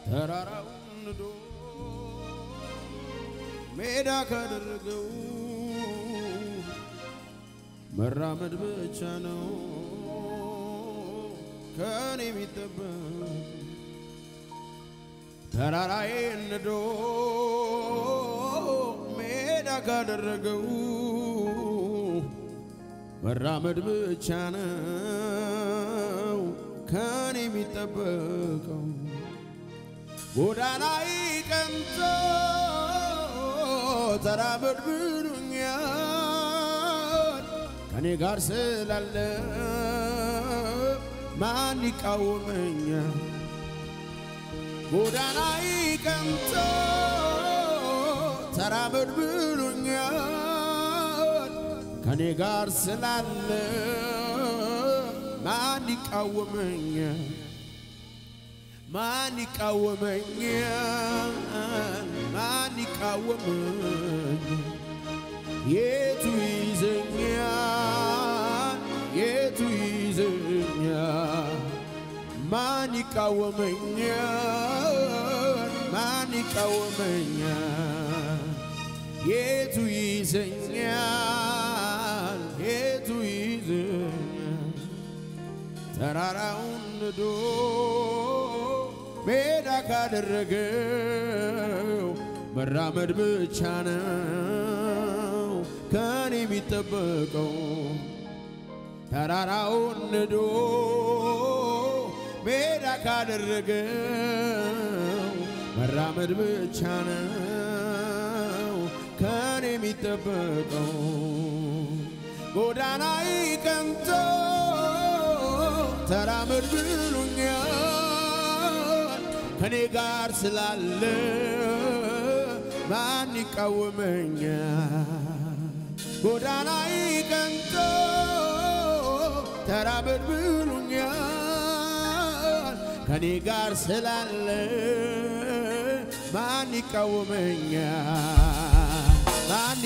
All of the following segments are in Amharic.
ተራራውን ንዶ ሜዳ ካደረገው መራመድ ብቻ ነው ከኔ የሚጠበቅ ተራራዬን ንዶ ሜዳ ካደረገው መራመድ ብቻ ነው ከኔ የሚጠበቀው። ጎዳናይ ቀንቶ ተራመድ ብሎኛል ከኔ ጋር ስላለ ማን ይቃወመኛል? ጎዳናይ ቀንቶ ተራመድ ብሎኛል ከኔ ጋር ስላለ ማን ይቃወመኛል? ማን ይቃወመኛል? ማን ይቃወመኛል? የቱ ይዘኛል? የቱ ይዘኛል? ማን ይቃወመኛል? ማን ይቃወመኛል? የቱ ይዘኛል? የቱ ይዘኛል? ተራራውን ንዶ ሜዳ ካደረገው መራመድ ብቻ ነው ከኔ የሚጠበቀው። ተራራውን ንዶ ሜዳ ካደረገው መራመድ ብቻ ነው ከኔ የሚጠበቀው። ጎዳናይ ቀንቶ ተራመድ ብሎኛል ከኔ ጋር ስላለ ማን ይቃወመኛል? ጎዳናይ ቀንቶ ተራመድ ብሎኛል ከኔ ጋር ስላለ ማን ይቃወመኛል? ማን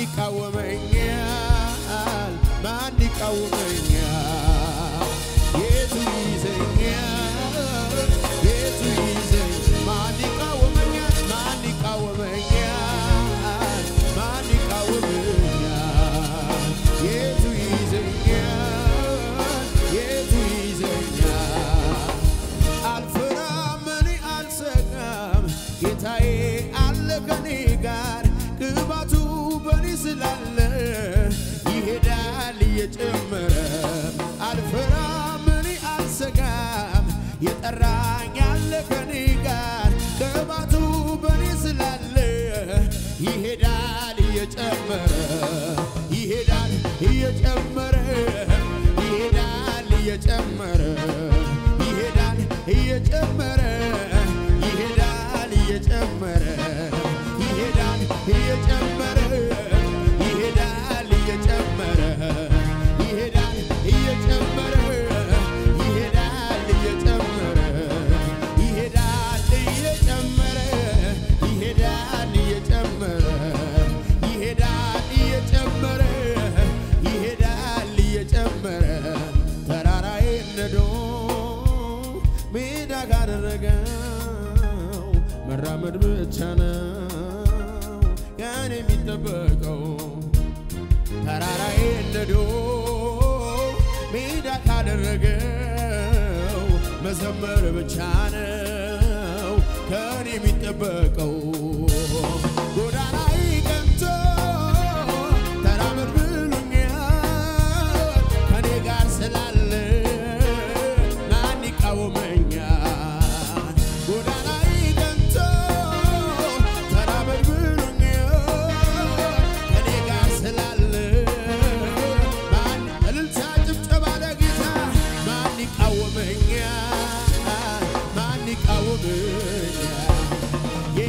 ይቃወመኛል? ማን ይቃወመኛል? የቱ ይዘኛል? የቱ ይዘኝ? ማን ይቃወመኛል? ማን ይቃወመኛል? ማን ይቃወመኛል? የቱ ይዘኛል? የቱ ይዘኛል? አልፈራም እኔ አልሰጋም፣ ጌታዬ አለ ከኔ ጋር ቅባቱ በኔ ስላለ ይሄዳል እየጨመረ አልፈራም እኔ አልሰጋም፣ የጠራኝ አለ ከኔ ጋር ቅባቱ በኔ ስላለ ይሄዳል እየጨመረ ይሄዳል እየጨመረ ይሄዳል እየጨመረ ይሄዳል እየጨመረ ይሄዳል እየጨመረ ይሄዳል እየጨመረ ይሄዳል እየጨመረ ይሄዳል እየጨመረ ይሄዳል እየጨመረ ይሄዳል እየጨመረ ይሄዳል እየጨመረ ይሄዳል እየጨመረ ይሄዳል እየጨመረ ተራራዬ ነዶ ሜዳ ካደረገው መራመድ ብቻ ነው ያን የሚጠበቀው ተራራዬ ነዶ ሜዳ ካደረገው መዘመር ብቻ ነው ከኔ የሚጠበቀው ጎዳናይ ቀንቶ ተራመድ ብሎኛል ከኔ ጋር ስላለ ማን ይቃወመኛል? ጎዳናይ ቀንቶ ተራመድ ብሎኛል ከኔ ጋር ስላለ ማን እልልታ ጭብጨባ ለጌታ ማን ይቃወመኛል? ማን ይቃወመኛል?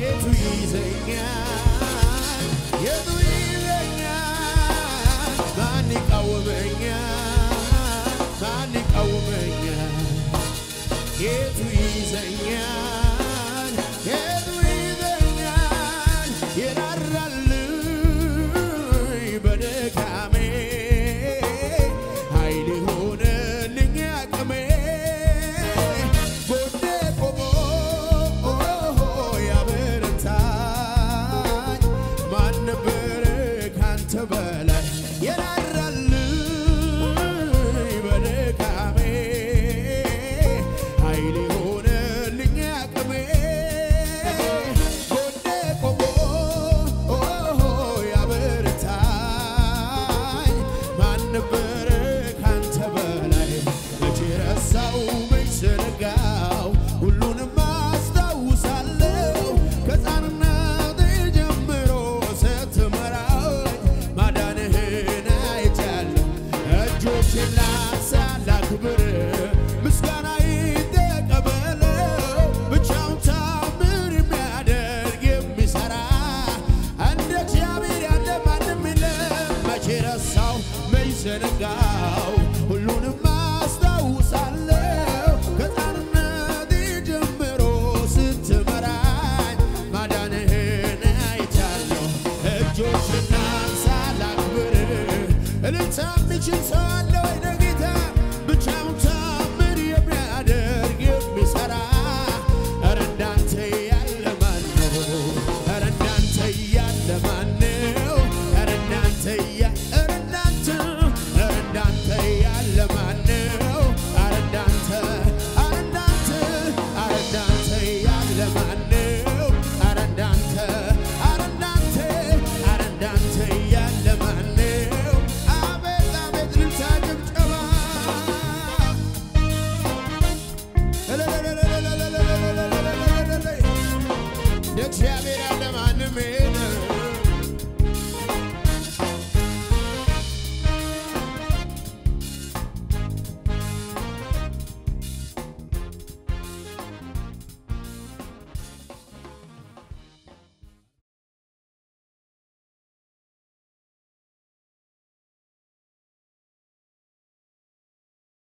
የሚችል ሰው አለ